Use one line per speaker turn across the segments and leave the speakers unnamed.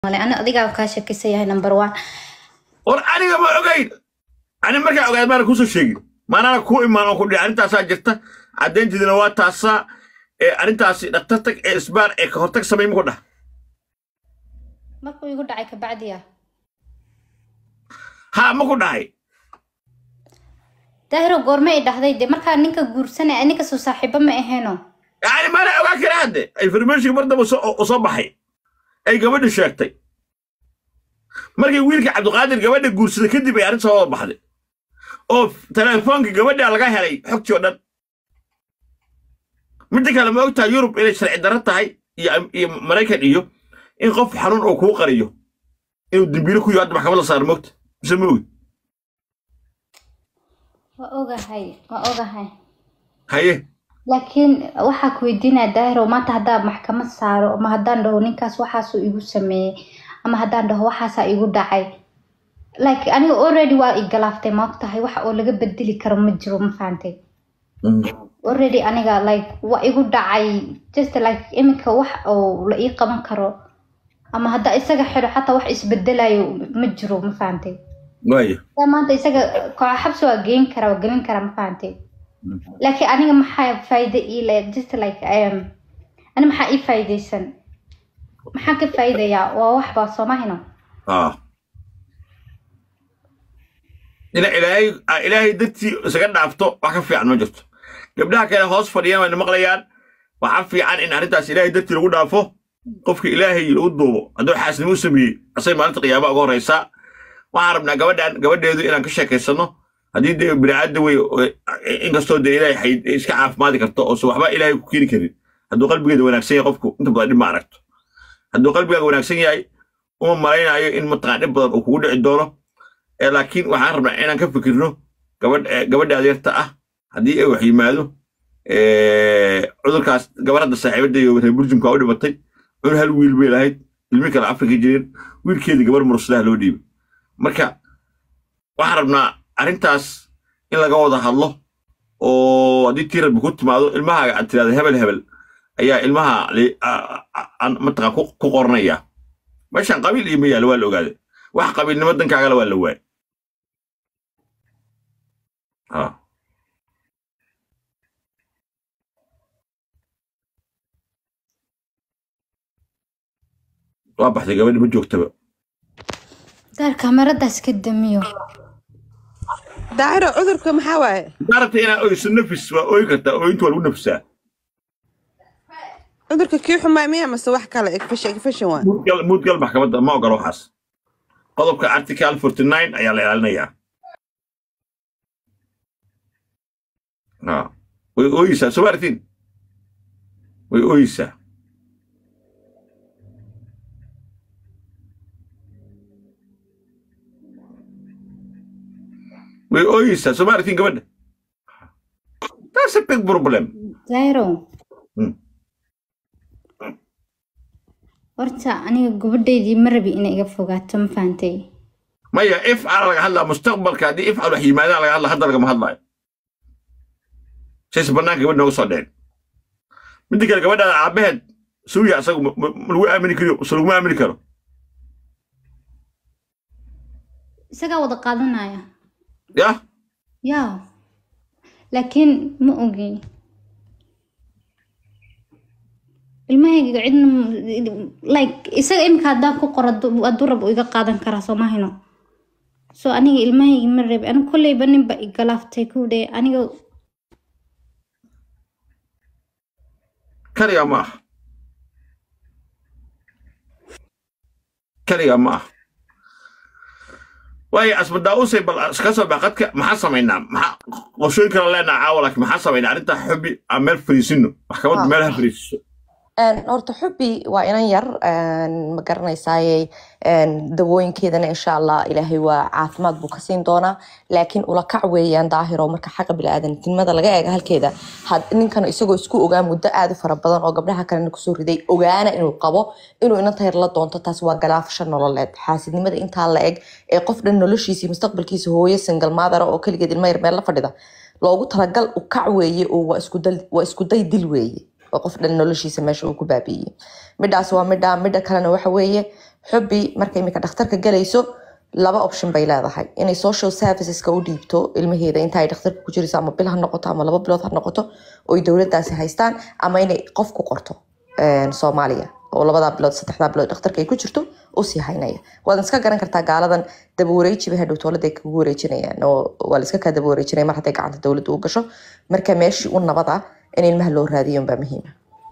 male ani adigaa kaa shakisan yahay number one
war aniga ma ogayn ani markaa ogaad maana kusoo sheegin maanaana ku imaan oo ku dhihi arrintaasaa jirta caddaynteedina waa taasaa ee arrintaasi dhakhtartag ee isbaar ee ka hortag samay muku dhah
markuu igu dhacay kabacdi ah
ha ma ku dhahay
daahiro goorme ay dhahday de markaa ninka guursanay ninka soo saaxiibo ma aheeno
yani maana ogaa kara hadde informationka mar damba soo- u soo baxay ay gabadha sheegtay markii wiilka cabdiqaadir gabadha guursaday kadib ay arrin soo wada baxday oo telefoonka gabadha laga helay xogtii oo dhan midda kale ma ogtahay yurub inay sharci darro tahay iyo iyo maraykan iyo in qof xanuun uu kuu qariyo inuu dembiilo ku yiho hadda maxkamad la saaro mogta mise ma ogi
waa ogahay waa ogahay
haye
laakiin waxaa ku weydiinaya daahiro maanta haddaan maxkamad saaro ama haddaan dhaho ninkaas waxaasuu igu sameeyey ama haddaan dhaho waxaasaa igu dhacay like aniga already waa igalaaftay ma ogtahay wax oo laga bedeli karo ma jiro ma fahantay already aniga like waa igu dhacay just like iminka wax oo la ii qaban karo ama haddaa isaga xidho xataa wax isbedelayo ma jiro ma fahantay
waaya
Hadaa maanta isaga koox xabsi waa geyn kara waa gelin kara ma fahantay laakiin aniga maxaa faa'iido ii le just like um, ani maxaa ii faa'iidaysan maxaan ka faa'iidayaa waa wax baa soo mahino
ah ina ilaahay aa ilaahay dartii isaga dhaafto wax ka fiican ma jirto gabdhaha kale hoos fadhiyaan wayna maqlayaan waxaa fiican in arrintaas ilaahay dartii lagu dhaafo qofka ilaahay lagu duubo hadduu xaasnimo u sameeyey asay maalinta qiyaama uga horreysaa waxaan rabnaa gabadhan gabadheedu inaan ka sheekaysano haddii dee bini'aadda wey oo- inkastoo dee ilaahay xay- iska caafimaadi karto oo se waxba ilaahay ku keeni karin hadduu qalbigeeda wanaagsan yahay qofku inta badan dhib ma aragto hadduu qalbigaaga wanaagsan yahay uma malaynayo in mataqaan dhib badan uu kugu dhici doono ee laakiin waxaan rabnaa inaan ka fikirno gabadh eh, gabadha adeerta ah haddii ay wax yimaado eh, cudurkaas gabar hadda saaxiibada iyo reer burjumka u dhimatay cun hal wiil bay lahayd ilmi kale afrika jireen wiilkeedii gabar mursadaha loo dhiibay marka waxaan rabnaa arrintaas in laga wada hadlo oo haddii tii rabbi ku timaado ilmahaaga aad tirahdo hebel hebel ayaa ilmaha li- a- a- aan mataqaan ku ku qoranaya meeshan qabiil iyo ma yaalo waa la ogaaday wax qabiilnimo dankaagala waa la waayay ha waa baxday gabadhi ma joogtaba
daar kamaradaas ka damiyo
daahiro cudurka maxaa waaye
haddaa rabta inaad oyso nafis waa ooyi kartaa ooyinta waa lagu nafisaa
cudurka kii xumaa miya mase wax kale infection infection waa
muudgal muudgal maxkamadda ma ogola waxaas qodobka article 49 ayaa la ilaalinayaa ha way ooyeysaa soo maartiin way ooyeysaa way ooyeysaa soo maartiin gabadha that's a big problem
daahiro
Hmm.
horta aniga gabadhaydii ma rabi inay iga fogaato ma fahantay
maya ifcal laga hadlaa mustaqbalka haddii ifcal wax yimaadaan laga hadla hadda lagama hadlaayo sayse banaanka gabadh nooga soo dheen midda kale gabadhaada aabaheed suuya asagu ma ma- ma lagu aamini kariyo se laguma aamini karo
isagaa wada qaadanaya
yah
yaa laakiin ma ogi ilmahayga cidna m- like isaga iminka haddaan ku qoro hadduu hadduu rabo iga qaadan karaa soo mahino so aniga ilmahayga ma rabi aniga kolleyba ninba igalaaftay kuwdhe aniga
kaliga ma ah kaliga ma ah waayo asmadaa'usay bal iska soo bax qadka maxaa samaynaa maxaa qorshooyin kala leenaha caawa laakiin maxaa samaynaa arrintaa xubi aan meel fariisino maxkamaddu meel ha fariisiso
Een, horta xubbi waa inan yar een, ma garanaysaaye een, dawooyinkeedana insha allah ilaahay waa caafimaad buu ka siin doonaa laakiin ula kac weeyaan daahiro marka xaqa biniaadantinimada laga eega halkeeda had ninkan isagoo isku ogaa muddo aad u fara badan oo gabdhaha kalena kusoo riday ogaana inuu qabo inuu inanta yar la doonto taas waa galaafasho nololeed xaasidnimada intaa la eg ee qof dhan noloshiisa iyo mustaqbalkiisa hooyo single mother oo keligeed ilma yar meel la fadhida loogu talagal u kac weeye oo waa isku dal- waa isku day dil weeye oo qof dhan noloshiisa meesha uu ku baabi'iyey midhaas waa midha midha kalena waxa weeye xubbi marka imika dhakhtarka galayso laba option bay leedahay inay social serviceska u dhiibto ilmaheeda inta ay dhakhtarka ku jirayso ama bil ha noqoto ama laba bilood ha noqoto oo ay dowladdaasi haystaan ama inay qof ku qorto een, soomaaliya oo labadaa bilood saddexdaa bilood dhakhtarka ay ku jirto u sii haynaya waadan iska garan kartaa gaaladan daba wareejiba hadhow dowladda ay kagu wareejinayaan oo waa la iska kaa daba wareejinaya mar hadday gacanta dowladda u gasho marka meeshii u nabad ah in ilmaha loo raadiyo unbaa muhiima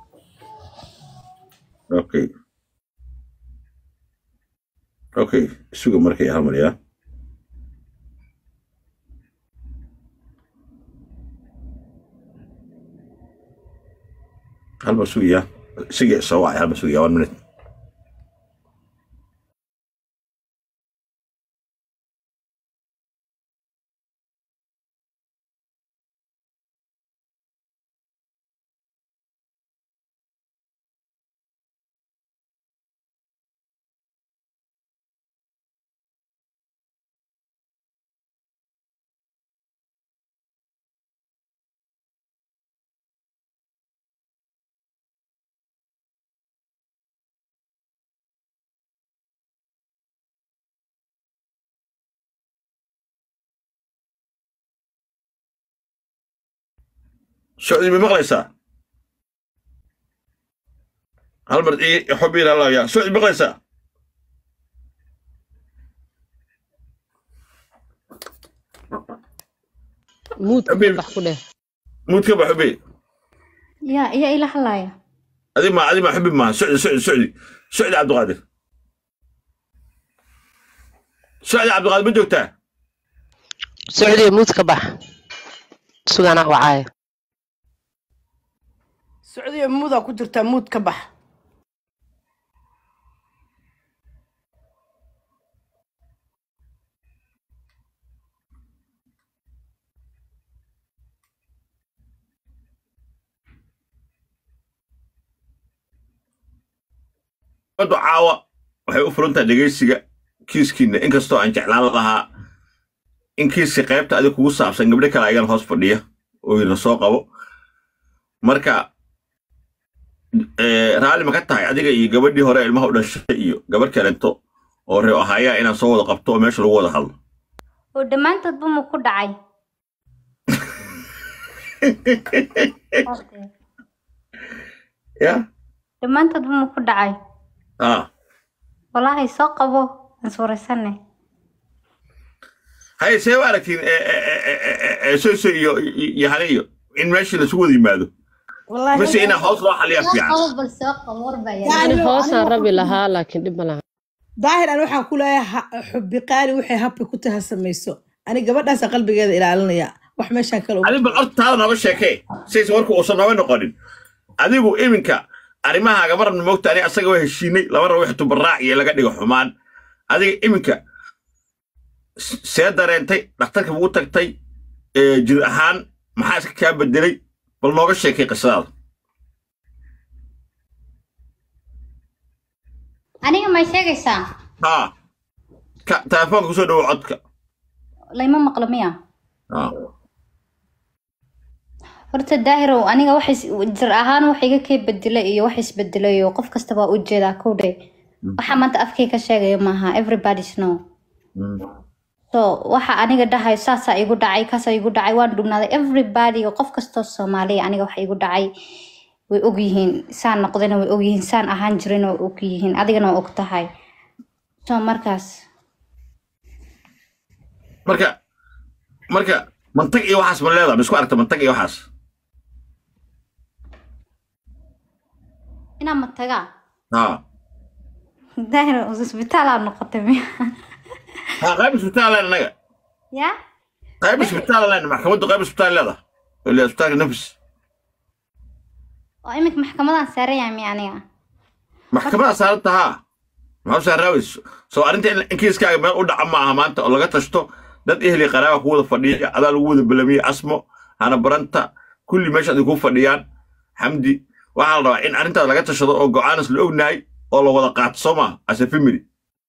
okay okay suga markay hal mar yaa hal mar sugaya isagii soo wacay hal mar sugaya one minute socdi ma maqlaysaa hal mar ii xubi ilaa yaa socdi maqlaysaa
muudka
Habib.
bax ku dheh
muudka ba xubi
yaa iya ila hadlaya
adi ma adi ma xubi maaha socdi socdi socdi socdi cabdiqaadir socdi cabdiqaadir ma joogtaa
socdiya muud ka bax sugana wacaaya
socdiya muudaa ku jirtaa muud ka bax
ummaddu caawa waxay u furan tahay dhegaysiga kiiskiina inkastoo aan jeclaan lahaa in kiiska qaybta adig kugu saabsan gabdho kale ayagana hoos fadhiya oo ina soo qabo marka eh, raalli ma ka tahay adiga iyo gabadhii hore ilmaha u dhashay iyo gabadh kalento oo reeo ahayaa inaan soo wada qabto oo meesha lagu wada hadlo
oo dhammaantoodba mu ku dhacay
ya
dhammaantoodba mu ku dhacay
ah
walaahi soo qabo aan suuraysanay
haye see u aragtiin soyso iyo iyo hane iyo in meeshii lasugu wada yimaado
wallaahi
mise inaa hoos loo xaliyaa fiican
bal soo qabo warbaa
ani hoosaan rabi lahaa laakiin dhib ma laha
daahir an waxaan ku leeyahay ha- xubbi qaali waxay habka ku taha samayso ani gabadhaasa qalbigeeda ilaalinaya wax meeshaan kale
adigu bal horta taada nooga sheekee sayse warku uusan nooga noqonin adigu iminka arrimahaaga marabna moogta ani asaga waa heshiinay laba raba wix tubaraac iyo laga dhigo xumaan adiga iminka s- see dareentay dhakhtarka ugu tagtay ee, jir ahaan maxaa iska kaa bedelay bal nooga sheekay qisadaada
aniga may sheegaysaa
haa ka telefoonka kusoo dhawo codka
layma maqlo miya
haa
horta daahirow aniga wax is- jir ahaan wax iga kee bedelay iyo wax isbedelay oo qof kasta waa u jeedaa kowdhe waxa maanta afkay ka sheegayo maaha everybody's know so waxa aniga dhahay saasaa igu dhacay kaasaa igu dhacay waan dhugnaaday everybody oo qof kastoo soomaaliya aniga waxa igu dhacay way ogyihiin saan noqdayna way ogyihiin saan ahaan jirina way ogyihiin adigana waa og tahay so markaas
marka marka mantag iyo waxaas ma leedahay ma isku aragta mantag iyo waxaas
inaa matagaa
haa
daahir isbitaalaa noqotay miya
haa qayb isbitaal leen anaga
ya
qayb isbitaal leen maxkamaddu qayb isbitaal leedahay ilaa isbitaalka nafis
oo iminka maxkamadaan saaraya miya aniga
maxkamada saaranta haa maxaa saaraawis soo arrinta in in kiiskaaga meel u dhaca ma aha maanta oo laga tashto dad ehli qaraaba ku wada fadhiya adaa lagu wada balamiye asmo hana baranta kulli meesha ay ku fadhiyaan xamdi waxaa la rabaa in arrintaas laga tashado oo go'aanas la ognahay oo la wada qaato soo maa as a family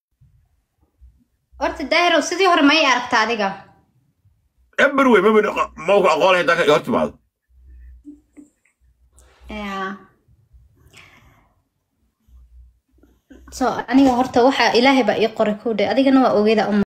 horta daahirow sidii hore ma ii aragta adiga
eber wey maba ma ku aqoon lahayd dalka hor timaado
Yeah. so aniga horta waxa ilaahay baa ii qoray kowdhe adigana waa ogeeda